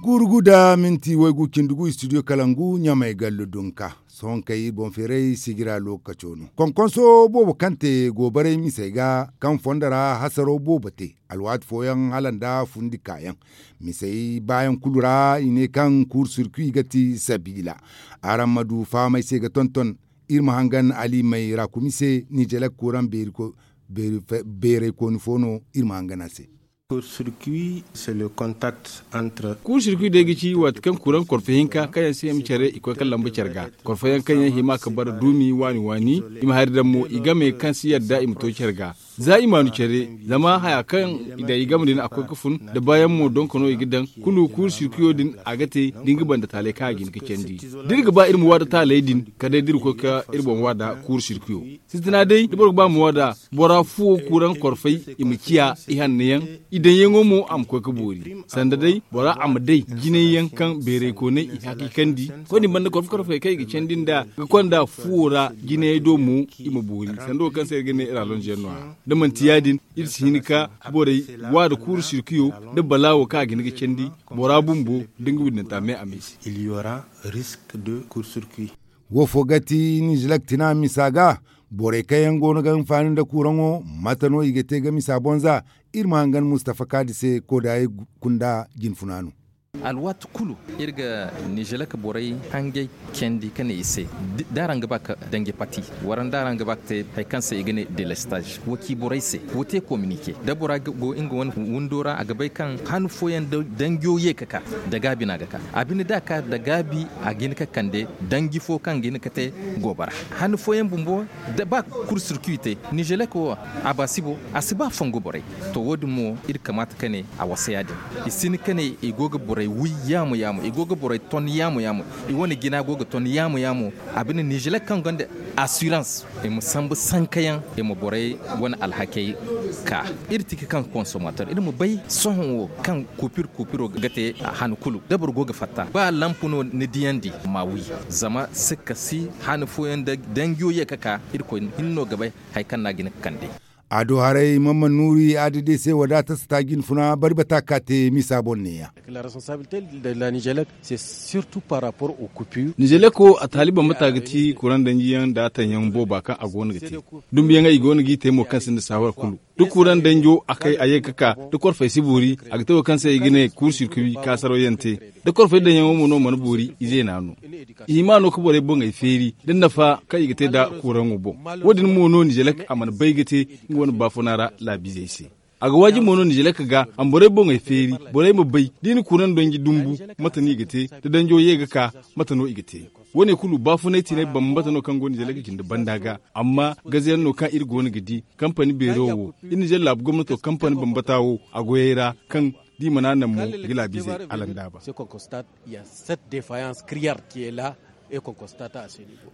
gurgu da minti wai gukin dugu studio kalangu nya mai gallu dunka son kai bon fere sigira lokacono konkonso bobo kante gobare misaiga kan fondara hasaro bobo te alwat foyan halanda fundi kayan misai bayan kulura ine kan kur circuit gati sabila aran madu fa mai sega tonton irma hangan ali mai rakumise ni jela kuran beriko bere konifono irma hangana se court-circuit c'est le contact entre court-circuit da gici wat kan kuran korfahinka kayan sai mu cere iko kan lambu cerga korfahin kan yan hima ka bar dumi wani wani ima har da mu iga mai kan siyar da imto cerga za imanu cere zama haya kan da iga mu din akwai kufun da bayan mu don kono gidan kulu court-circuit din agate dinga banda tale ka gin ka kendi dirga ba irmu wada tale din ka dai dir ko ka irbon wada court-circuit sitina dai dibor ba mu wada bora fu kuran korfai imikiya ihan neyan idan yango mu am ko ka bori sanda dai bora am dai gine yankan bere ko ne ihaki kandi ko ni banda korf korf kai ga cendin da ga konda fura gine do mu ima bori sando kan sai gine ira lon jenno da man tiyadin irsi hinika bore wa da kuru shirkiyo da balawo ka gine ga cendi bora bumbo dingu bin ta me amisi il y aura risque de court-circuit wo fogati ni jilaktina misaga bore kayan gona ga amfani da kurango matano igete ga misa bonza irma hangan mustafa kadise ko da ya kunda jin funanu alwat kulu irga nijelaka borai hange kendi kane ise daranga baka dange pati waran daranga bakte hay kansa igane de l'estage waki borai se wote communique da bora go inga won wundora a gabai kan han foyan dangyo ye kaka da gabi na gaka abin da ka da gabi a gini ka kande dangi fo kan gini ka te gobara han foyan bumbo da ba kur circuit nijelaka abasibo asiba fango borai to wodin mo ir kamata kane a wasayadi isini kane igoga borai wi yamu yamu igoga borai ton yamu yamu i wani gina goga ton yamu yamu abin nijila kan gonda assurance e mu sambu sankayan e mu borai wani alhakai ka iri tiki kan consommateur iri mu bai son wo kan kupir kupiro gate hanu kulu dabar goga fatta ba lampuno ni diyandi ma wi zama suka si hanu foyan da dangiyo ya kaka iri ko hinno gaba haikan na gina kande ado harai mamman nuri adede sai wadata stagin funa barbata kate misa bonneya la responsabilité de la Nigelec c'est surtout par rapport aux coupures Nijelek ko a taliban matagati kuran da yiyan da ta yan bo bakan a gona gati dum biyan ga igona gi temo kan sin da sawar kulu duk kuran da jo akai aye kaka duk korfa siburi a ga tawo kansa igine kursi kubi kasaro yante da korfa da yan mo no man buri ize nanu imano ko bore bonga feri dan nafa kai gite da kuran ubo wadin mo no Nijelek aman baigate wani bafunara labize se aga waji mono ni jele kaga an bore bon ai feri bore mu bai dini kunan don dumbu mata ni gite da danjo ye ga ka mata no igite wani kulu bafunai tine ban mata no kan goni jele kin da bandaga amma gaziyan no kan irgo wani gidi kamfani berowo ini jele lab gwamnati kamfani bambatawo a goyera kan di mananan mu gila bize alanda ba ce qu'on constate il y a cette défaillance criarde qui est là et qu'on constate à ce niveau